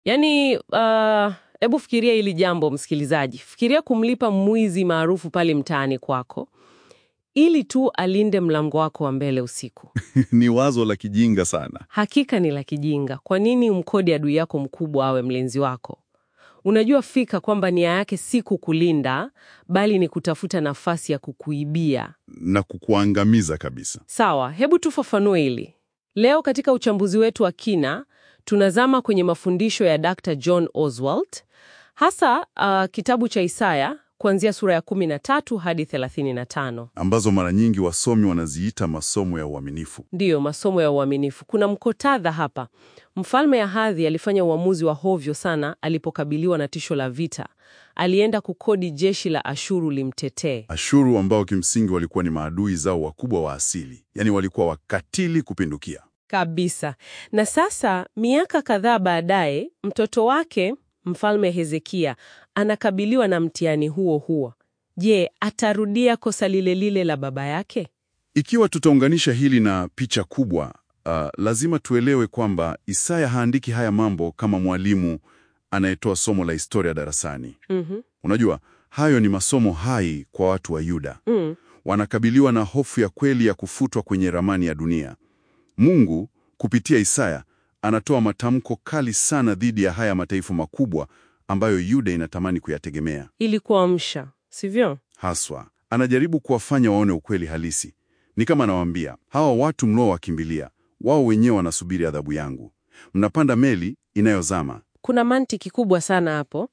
Yaani, uh, hebu fikiria hili jambo msikilizaji. Fikiria kumlipa mwizi maarufu pale mtaani kwako ili tu alinde mlango wako wa mbele usiku. Ni wazo la kijinga sana. Hakika ni la kijinga. Kwa nini umkodi adui yako mkubwa awe mlinzi wako? Unajua fika kwamba nia yake si kukulinda, bali ni kutafuta nafasi ya kukuibia. Na kukuangamiza kabisa. Sawa, hebu tufafanue hili. Leo katika uchambuzi wetu wa kina, tunazama kwenye mafundisho ya Dr. John Oswald, hasa uh, kitabu cha Isaya kuanzia sura ya 13 hadi 35. Ambazo mara nyingi wasomi wanaziita masomo ya uaminifu. Ndiyo, masomo ya uaminifu. Kuna mkotadha hapa. Mfalme Ahadhi alifanya uamuzi wa hovyo sana alipokabiliwa na tisho la vita. Alienda kukodi jeshi la Ashuru limtetee. Ashuru ambao kimsingi walikuwa ni maadui zao wakubwa wa asili, yaani walikuwa wakatili kupindukia. Kabisa. Na sasa miaka kadhaa baadaye, mtoto wake Mfalme Hezekia anakabiliwa na mtihani huo huo. Je, atarudia kosa lile lile la baba yake? Ikiwa tutaunganisha hili na picha kubwa, uh, lazima tuelewe kwamba Isaya haandiki haya mambo kama mwalimu anayetoa somo la historia darasani. Mhm. Unajua, hayo ni masomo hai kwa watu wa Yuda. Mm. Wanakabiliwa na hofu ya kweli ya kufutwa kwenye ramani ya dunia. Mungu kupitia Isaya anatoa matamko kali sana dhidi ya haya mataifa makubwa ambayo Yuda inatamani kuyategemea. Ili kuamsha, sivyo? Haswa anajaribu kuwafanya waone ukweli halisi. Ni kama anawaambia hawa watu mnaowakimbilia, wao wenyewe wanasubiri adhabu yangu. Mnapanda meli inayozama. Kuna mantiki kubwa sana hapo,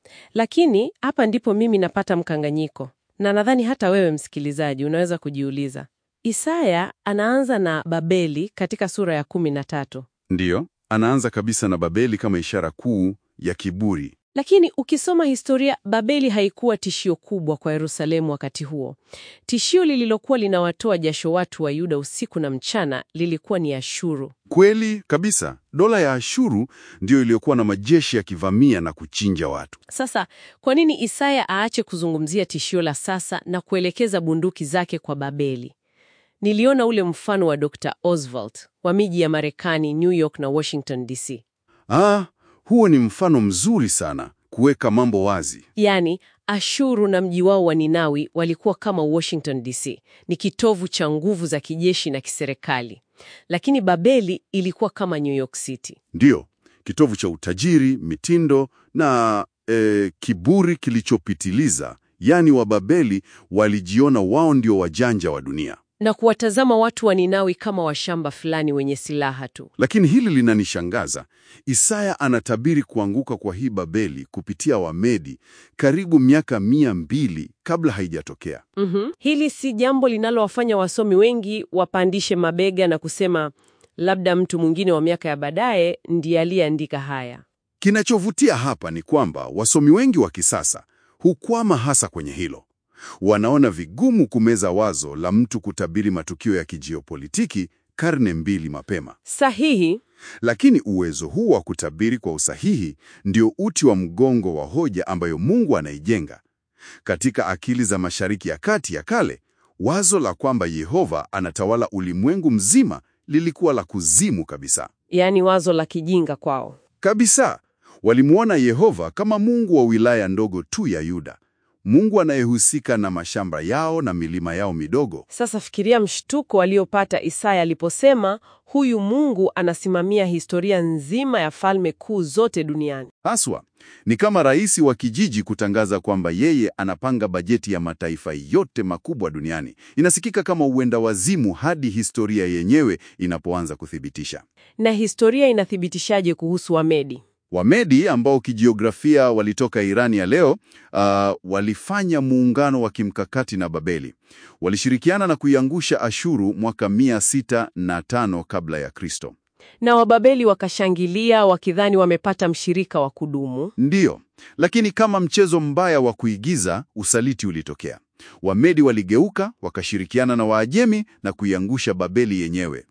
lakini hapa ndipo mimi napata mkanganyiko, na nadhani hata wewe msikilizaji unaweza kujiuliza. Isaya anaanza na Babeli katika sura ya kumi na tatu, Ndiyo, anaanza kabisa na Babeli kama ishara kuu ya kiburi. lakini ukisoma historia, Babeli haikuwa tishio kubwa kwa Yerusalemu wakati huo. Tishio lililokuwa linawatoa jasho watu wa Yuda usiku na mchana lilikuwa ni Ashuru. Kweli kabisa, dola ya Ashuru ndiyo iliyokuwa na majeshi yakivamia na kuchinja watu. Sasa kwa nini Isaya aache kuzungumzia tishio la sasa na kuelekeza bunduki zake kwa Babeli? Niliona ule mfano wa Dr. Oswald wa miji ya Marekani, New York na Washington DC. Ah, huo ni mfano mzuri sana kuweka mambo wazi. Yaani, Ashuru na mji wao wa Ninawi walikuwa kama Washington DC, ni kitovu cha nguvu za kijeshi na kiserikali, lakini Babeli ilikuwa kama New York City. Ndiyo, kitovu cha utajiri, mitindo na eh, kiburi kilichopitiliza. Yaani Wababeli walijiona wao ndio wajanja wa dunia. na kuwatazama watu wa Ninawi kama washamba fulani wenye silaha tu. Lakini hili linanishangaza. Isaya anatabiri kuanguka kwa hii Babeli kupitia Wamedi karibu miaka mia mbili kabla haijatokea. Mhm. Hili si jambo linalowafanya wasomi wengi wapandishe mabega na kusema labda mtu mwingine wa miaka ya baadaye ndiye aliyeandika haya. Kinachovutia hapa ni kwamba wasomi wengi wa kisasa hukwama hasa kwenye hilo. Wanaona vigumu kumeza wazo la mtu kutabiri matukio ya kijiopolitiki karne mbili mapema. Sahihi. Lakini uwezo huu wa kutabiri kwa usahihi ndio uti wa mgongo wa hoja ambayo Mungu anaijenga. Katika akili za Mashariki ya Kati ya kale, wazo la kwamba Yehova anatawala ulimwengu mzima lilikuwa la kuzimu kabisa. Yaani wazo la kijinga kwao. Kabisa. Walimuona Yehova kama Mungu wa wilaya ndogo tu ya Yuda. Mungu anayehusika na mashamba yao na milima yao midogo. Sasa fikiria mshtuko aliopata Isaya aliposema huyu Mungu anasimamia historia nzima ya falme kuu zote duniani. Haswa, ni kama rais wa kijiji kutangaza kwamba yeye anapanga bajeti ya mataifa yote makubwa duniani. Inasikika kama uenda wazimu hadi historia yenyewe inapoanza kuthibitisha. Na historia inathibitishaje kuhusu Wamedi? Wamedi ambao kijiografia walitoka Irani ya leo, uh, walifanya muungano wa kimkakati na Babeli. Walishirikiana na kuiangusha Ashuru mwaka 605 kabla ya Kristo. Na Wababeli wakashangilia wakidhani wamepata mshirika wa kudumu. Ndiyo, lakini kama mchezo mbaya wa kuigiza, usaliti ulitokea. Wamedi waligeuka wakashirikiana na Waajemi na kuiangusha Babeli yenyewe.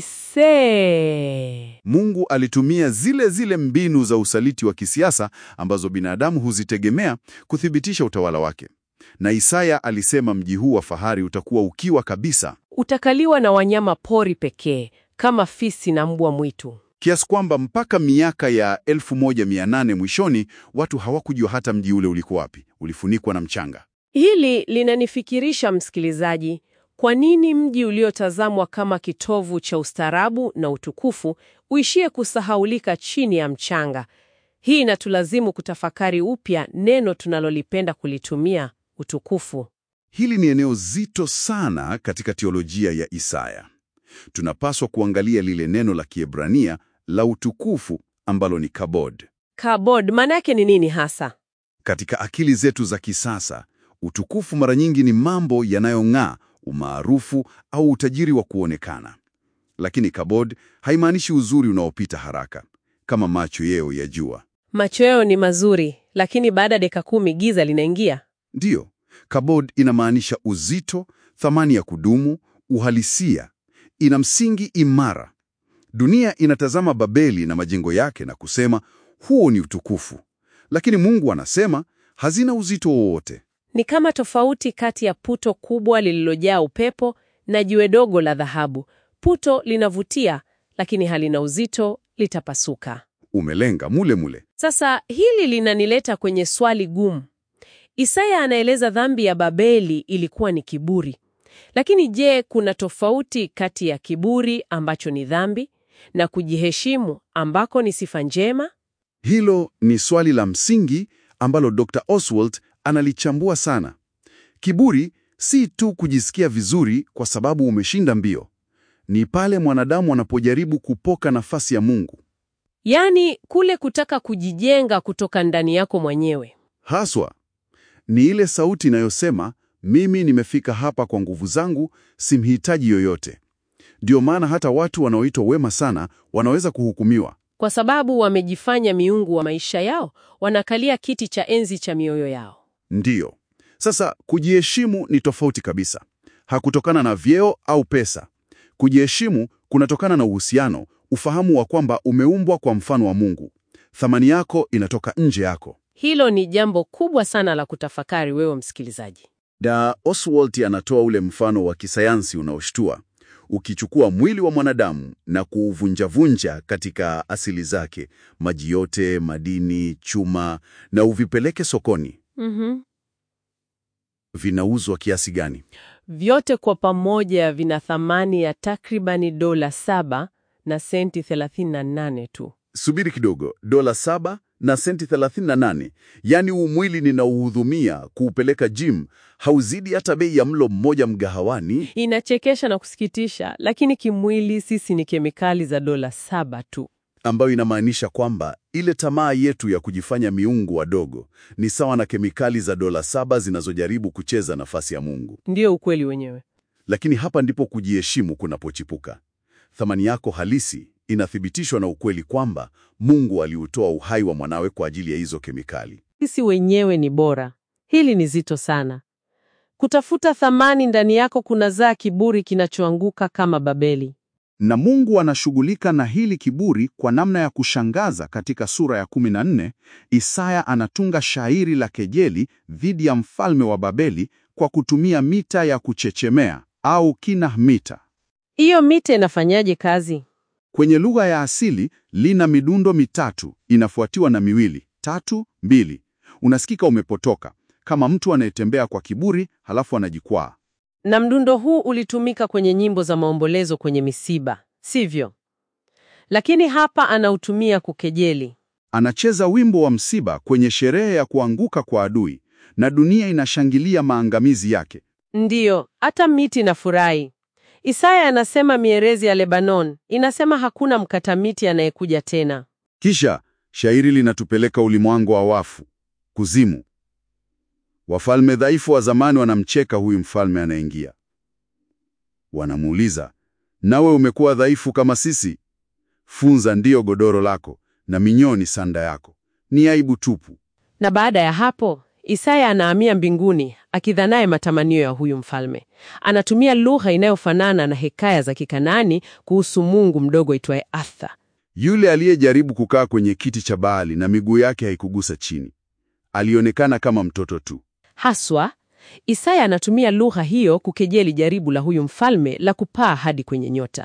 Aisee! Mungu alitumia zile zile mbinu za usaliti wa kisiasa ambazo binadamu huzitegemea kuthibitisha utawala wake. Na Isaya alisema mji huu wa fahari utakuwa ukiwa kabisa. Utakaliwa na wanyama pori pekee kama fisi na mbwa mwitu. kiasi kwamba mpaka miaka ya 1800 mwishoni watu hawakujua hata mji ule ulikuwa wapi, ulifunikwa na mchanga. Hili linanifikirisha msikilizaji, kwa nini mji uliotazamwa kama kitovu cha ustaarabu na utukufu uishie kusahaulika chini ya mchanga? Hii inatulazimu kutafakari upya neno tunalolipenda kulitumia, utukufu. Hili ni eneo zito sana katika teolojia ya Isaya. Tunapaswa kuangalia lile neno la Kiebrania la utukufu ambalo ni kabod. Kabod maana yake ni nini hasa? Katika akili zetu za kisasa, utukufu mara nyingi ni mambo yanayong'aa, umaarufu au utajiri wa kuonekana. Lakini kabod haimaanishi uzuri unaopita haraka kama macho yeo ya jua. Macho yao ni mazuri, lakini baada ya dakika kumi giza linaingia. Ndiyo, kabod inamaanisha uzito, thamani ya kudumu, uhalisia. Ina msingi imara. Dunia inatazama Babeli na majengo yake na kusema huo ni utukufu, lakini Mungu anasema hazina uzito wowote. Ni kama tofauti kati ya puto kubwa lililojaa upepo na jiwe dogo la dhahabu. Puto linavutia, lakini halina uzito, litapasuka. Umelenga mule mule. Sasa hili linanileta kwenye swali gumu. Isaya anaeleza dhambi ya Babeli ilikuwa ni kiburi. Lakini je, kuna tofauti kati ya kiburi ambacho ni dhambi na kujiheshimu ambako ni sifa njema? Hilo ni swali la msingi ambalo Dr. Oswald analichambua sana. Kiburi si tu kujisikia vizuri kwa sababu umeshinda mbio. Ni pale mwanadamu anapojaribu kupoka nafasi ya Mungu. Yaani kule kutaka kujijenga kutoka ndani yako mwenyewe. Haswa ni ile sauti inayosema mimi nimefika hapa kwa nguvu zangu, simhitaji yoyote. Ndio maana hata watu wanaoitwa wema sana wanaweza kuhukumiwa. Kwa sababu wamejifanya miungu wa maisha yao, wanakalia kiti cha enzi cha mioyo yao. Ndiyo. Sasa kujiheshimu ni tofauti kabisa. Hakutokana na vyeo au pesa. Kujiheshimu kunatokana na uhusiano, ufahamu wa kwamba umeumbwa kwa mfano wa Mungu. Thamani yako inatoka nje yako. Hilo ni jambo kubwa sana la kutafakari, wewe msikilizaji. Da Oswald anatoa ule mfano wa kisayansi unaoshtua. Ukichukua mwili wa mwanadamu na kuuvunjavunja katika asili zake, maji yote, madini, chuma, na uvipeleke sokoni, Mhm. vinauzwa kiasi gani? Vyote kwa pamoja vina thamani ya takribani dola saba na senti 38 tu. Subiri kidogo, dola saba na senti 38. Yaani huu mwili ninauhudhumia kuupeleka gym hauzidi hata bei ya mlo mmoja mgahawani. Inachekesha na kusikitisha, lakini kimwili sisi ni kemikali za dola saba tu. ambayo inamaanisha kwamba ile tamaa yetu ya kujifanya miungu wadogo ni sawa na kemikali za dola saba zinazojaribu kucheza nafasi ya Mungu. Ndiyo ukweli wenyewe. Lakini hapa ndipo kujiheshimu kunapochipuka. Thamani yako halisi inathibitishwa na ukweli kwamba Mungu aliutoa uhai wa mwanawe kwa ajili ya hizo kemikali. Sisi wenyewe ni bora. Hili ni zito sana. Kutafuta thamani ndani yako kunazaa kiburi kinachoanguka kama Babeli. Na Mungu anashughulika na hili kiburi kwa namna ya kushangaza. Katika sura ya 14, Isaya anatunga shairi la kejeli dhidi ya mfalme wa Babeli kwa kutumia mita ya kuchechemea au kinah mita. Hiyo mita inafanyaje kazi? Kwenye lugha ya asili lina midundo mitatu inafuatiwa na miwili, tatu, mbili. Unasikika umepotoka kama mtu anayetembea kwa kiburi halafu anajikwaa. Na mdundo huu ulitumika kwenye nyimbo za maombolezo kwenye misiba, sivyo? Lakini hapa anautumia kukejeli. Anacheza wimbo wa msiba kwenye sherehe ya kuanguka kwa adui, na dunia inashangilia maangamizi yake. Ndiyo, hata miti na furahi. Isaya anasema mierezi ya Lebanon inasema hakuna mkata miti anayekuja tena. Kisha shairi linatupeleka ulimwangu wa wafu, kuzimu. Wafalme dhaifu wa zamani wanamcheka huyu mfalme anayeingia. Wanamuuliza, nawe umekuwa dhaifu kama sisi? Funza ndiyo godoro lako na minyoo ni sanda yako. Ni aibu tupu. Na baada ya hapo Isaya anahamia mbinguni akidhanaye matamanio ya huyu mfalme. Anatumia lugha inayofanana na hekaya za Kikanaani kuhusu mungu mdogo aitwaye Arthur. Yule aliyejaribu kukaa kwenye kiti cha Baali na miguu yake haikugusa chini, alionekana kama mtoto tu. Haswa, Isaya anatumia lugha hiyo kukejeli jaribu la huyu mfalme la kupaa hadi kwenye nyota.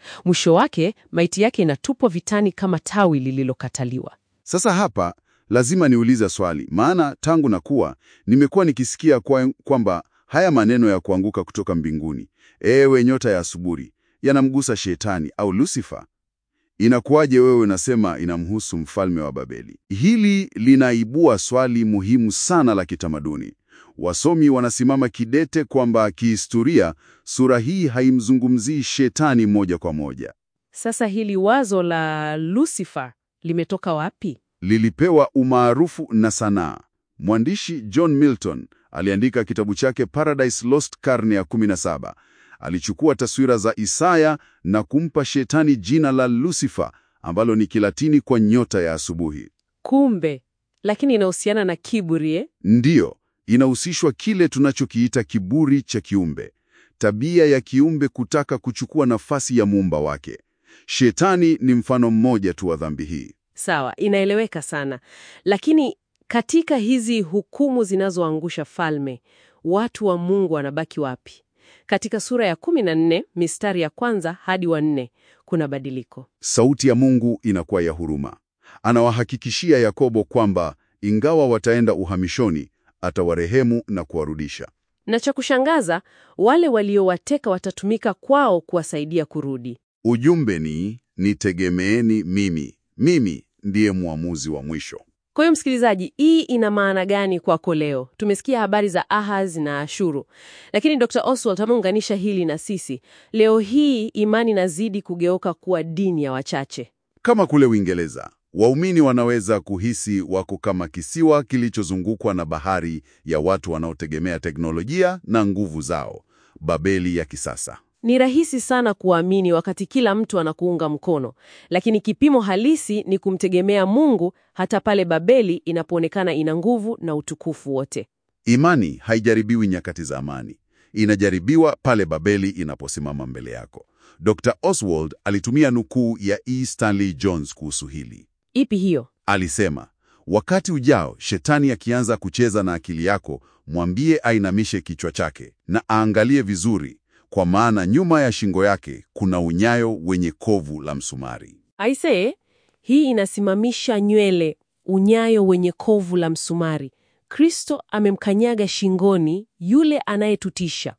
Mwisho wake maiti yake inatupwa vitani kama tawi lililokataliwa. Sasa hapa lazima niulize swali, maana tangu na kuwa nimekuwa nikisikia kwa, kwamba haya maneno ya kuanguka kutoka mbinguni, ewe nyota ya asubuhi, yanamgusa shetani au Lucifer. Inakuwaje wewe unasema inamhusu mfalme wa Babeli? Hili linaibua swali muhimu sana la kitamaduni. Wasomi wanasimama kidete kwamba kihistoria sura hii haimzungumzii shetani moja kwa moja. Sasa hili wazo la Lucifer limetoka wapi? Lilipewa umaarufu na sanaa. Mwandishi John Milton aliandika kitabu chake Paradise Lost karne ya 17. Alichukua taswira za Isaya na kumpa shetani jina la Lucifer ambalo ni Kilatini kwa nyota ya asubuhi. Kumbe, lakini inahusiana na kiburi eh? Ndiyo, inahusishwa kile tunachokiita kiburi cha kiumbe, tabia ya kiumbe kutaka kuchukua nafasi ya muumba wake. Shetani ni mfano mmoja tu wa dhambi hii. Sawa, inaeleweka sana. Lakini katika hizi hukumu zinazoangusha falme, watu wa Mungu wanabaki wapi? Katika sura ya 14 mistari ya kwanza hadi wa nne kuna badiliko. Sauti ya Mungu inakuwa ya huruma. Anawahakikishia Yakobo kwamba ingawa wataenda uhamishoni, atawarehemu na kuwarudisha. Na cha kushangaza, wale waliowateka watatumika kwao kuwasaidia kurudi. Ujumbe ni nitegemeeni mimi, mimi ndiye mwamuzi wa mwisho. Kwa hiyo msikilizaji, hii ina maana gani kwako leo? Tumesikia habari za Ahaz na Ashuru, lakini Dr. Oswald ameunganisha hili na sisi. Leo hii imani inazidi kugeuka kuwa dini ya wachache. Kama kule Uingereza, waumini wanaweza kuhisi wako kama kisiwa kilichozungukwa na bahari ya watu wanaotegemea teknolojia na nguvu zao, Babeli ya kisasa. Ni rahisi sana kuamini wakati kila mtu anakuunga mkono, lakini kipimo halisi ni kumtegemea Mungu hata pale Babeli inapoonekana ina nguvu na utukufu wote. Imani haijaribiwi nyakati za amani, inajaribiwa pale Babeli inaposimama mbele yako. Dr. Oswald alitumia nukuu ya E. Stanley Jones kuhusu hili. Ipi hiyo? Alisema, wakati ujao shetani akianza kucheza na akili yako, mwambie ainamishe kichwa chake na aangalie vizuri, kwa maana nyuma ya shingo yake kuna unyayo wenye kovu la msumari. Aisee, hii inasimamisha nywele, unyayo wenye kovu la msumari. Kristo amemkanyaga shingoni yule anayetutisha.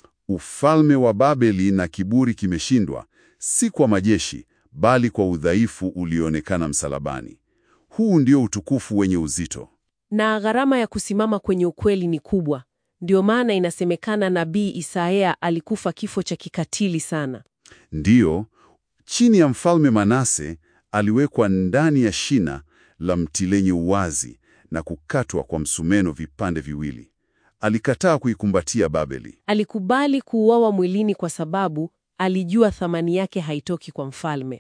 Ufalme wa Babeli na kiburi kimeshindwa, si kwa majeshi, bali kwa udhaifu ulioonekana msalabani. Huu ndio utukufu wenye uzito. Na gharama ya kusimama kwenye ukweli ni kubwa. Ndio maana inasemekana nabii Isaya alikufa kifo cha kikatili sana. Ndiyo, chini ya mfalme Manase aliwekwa ndani ya shina la mti lenye uwazi na kukatwa kwa msumeno vipande viwili. Alikataa kuikumbatia Babeli. Alikubali kuuawa mwilini kwa sababu alijua thamani yake haitoki kwa mfalme.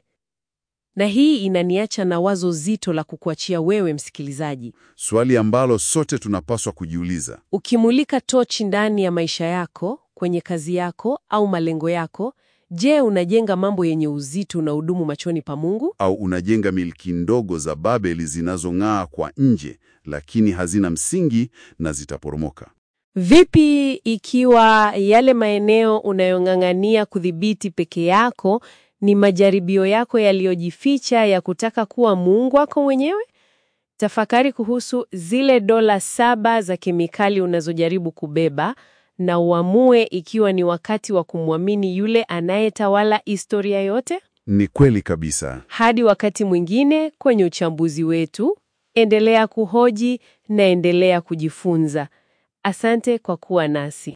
Na hii inaniacha na wazo zito la kukuachia wewe msikilizaji. Swali ambalo sote tunapaswa kujiuliza. Ukimulika tochi ndani ya maisha yako, kwenye kazi yako au malengo yako, je, unajenga mambo yenye uzito na udumu machoni pa Mungu? Au unajenga milki ndogo za Babeli zinazong'aa kwa nje, lakini hazina msingi na zitaporomoka? Vipi ikiwa yale maeneo unayong'ang'ania kudhibiti peke yako ni majaribio yako yaliyojificha ya kutaka kuwa Mungu wako mwenyewe? Tafakari kuhusu zile dola saba za kemikali unazojaribu kubeba na uamue ikiwa ni wakati wa kumwamini yule anayetawala historia yote. Ni kweli kabisa. Hadi wakati mwingine kwenye uchambuzi wetu, endelea kuhoji na endelea kujifunza. Asante kwa kuwa nasi.